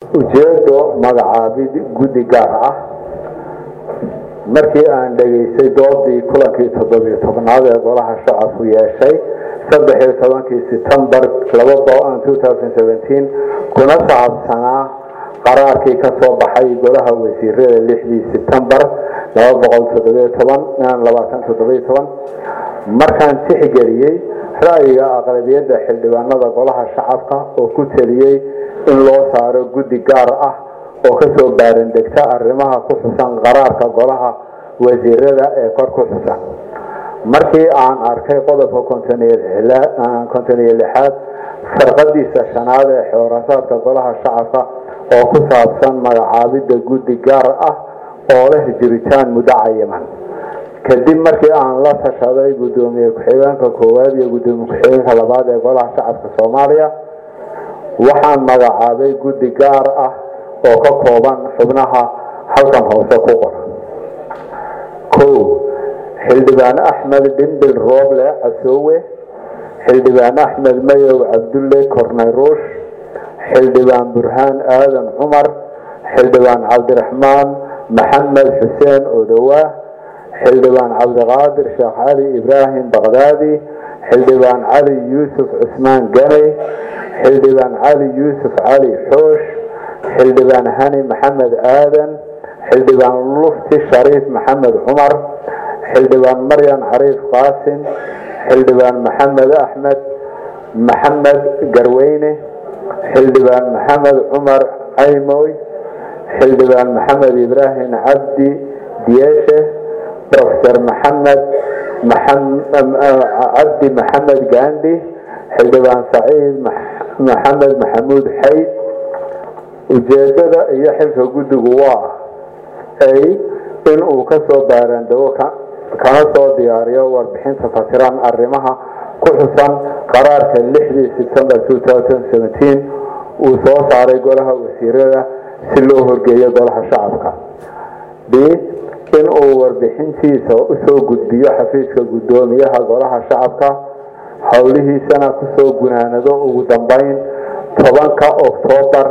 ujeedo magacaabid guddi gaar ah markii aan dhegaystay doodii kulankii toddobiyo tobnaad ee golaha shacabku yeeshay saddexiyo tobankii setembar kuna saabsanaa qaraarkii ka soo baxay golaha wasiirada lixdii setembar markaan tixgeliyey ra'yiga aqlabiyadda xildhibaanada golaha shacabka oo ku teliyey in loo saaro guddi gaar ah oo kasoo baarandegta arrimaha ku xusan qaraarka golaha wasiirada ee kor ku xusan markii aan arkay qodobka kontoniyo lixaad farqadiisa shanaad ee xoorasaadka golaha shacabka oo ku saabsan magacaabidda guddi gaar ah oo leh jiritaan muddo cayiman kadib markii aan la tashaday gudoomiye ku-xigeenka koowaad iyo gudoomiye ku-xigeenka labaad ee golaha shacabka soomaaliya waxaan magacaabay guddi gaar ah oo ka kooban xubnaha halkan hoose ku qoran kow xildhibaan axmed dhimbil rooble casoowe xildhibaan axmed mayow cabdulle kornay ruush xildhibaan burhaan aadan cumar xildhibaan cabdiraxmaan maxamed xuseen odowaa xildhibaan cabdiqaadir sheekh cali ibraahim baqdaadi xildhibaan cali yuusuf cusmaan ganey xildhibaan cali yuusuf cali xoosh xildhibaan hani maxamed aadan xildhibaan lufti shariif maxamed cumar xildhibaan maryan cariif qaasim xildhibaan maxamed axmed maxamed garweyne xildhibaan maxamed cumar caymoy xildhibaan maxamed ibraahim cabdi diyeeshe profesor maxamed cabdi maxamed gandi xildhibaan saciid maxamed maxamuud xayd ujeedada iyo xilka guddigu waa ay in uu kasoo baaraandego kana soo diyaariyo warbixinta fasiran arrimaha ku xusan qaraarka lixdii sebtembar uu soo saaray golaha wasiirada si loo horgeeyo golaha shacabka b in uu warbixintiisa usoo gudbiyo xafiiska guddoomiyaha golaha shacabka howlihiisana kusoo gunaanado ugu dambeyn tobanka oktoobar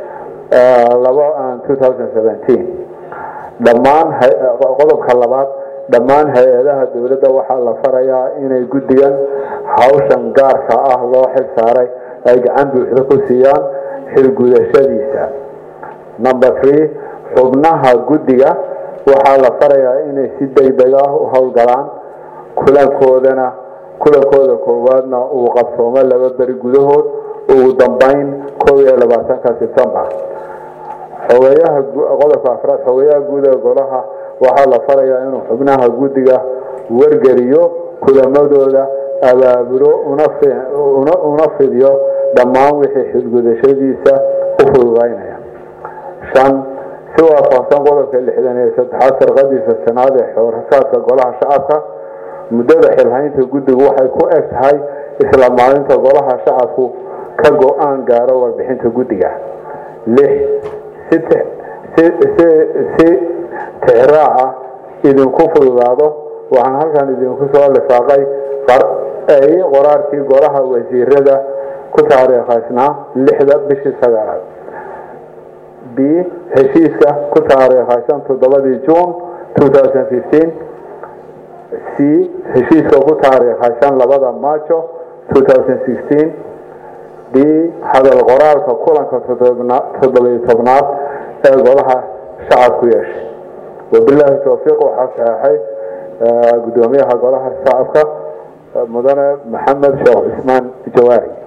dhammaan qodobka labaad dhammaan hay-adaha dowladda waxaa la farayaa inay guddigan hawshan gaarka ah loo xil saaray ay gacan buuxda ku siiyaan xilgudashadiisa number three xubnaha guddiga waxaa la farayaa inay si degdeg ah u howlgalaan kulankoodana kulankooda koowaadna uu qabsoomo laba beri gudahood ugu dambeyn koob iyo labaatanka sebtembar xogeeyaha qodobka afraad xogeeyaha guud ee golaha waxaa la farayaa inuu xubnaha guddiga wargeliyo kulamadooda abaabulo una fidiyo dhammaan wixii xilgudashadiisa u fududaynaya shan si waafaqsan qodobka lixdan iyo saddexaad sarqadiisa sanaad ee xoorasaadka golaha shacabka muddada xilhaynta guddigu waxay ku eg tahay isla maalinta golaha shacabku ka go-aan gaaro warbixinta guddiga lix si tixraaca idinku fududaado waxaan halkan idinku soo lifaaqay ay qoraarkii golaha wasiirada ku taariikhaysnaa lixda bishii sagaalaad b heshiiska ku taariikhaysan toddobadii juun c heshiiska ku taariikhaysan labada maajo d hadal qoraalka kulanka toddobiyo tobnaad ee golaha shacabku yeeshay wabilaahi towfiiq waxaa saxeexay gudoomiyaha golaha shacabka mudane maxamed sheekh cismaan jawaari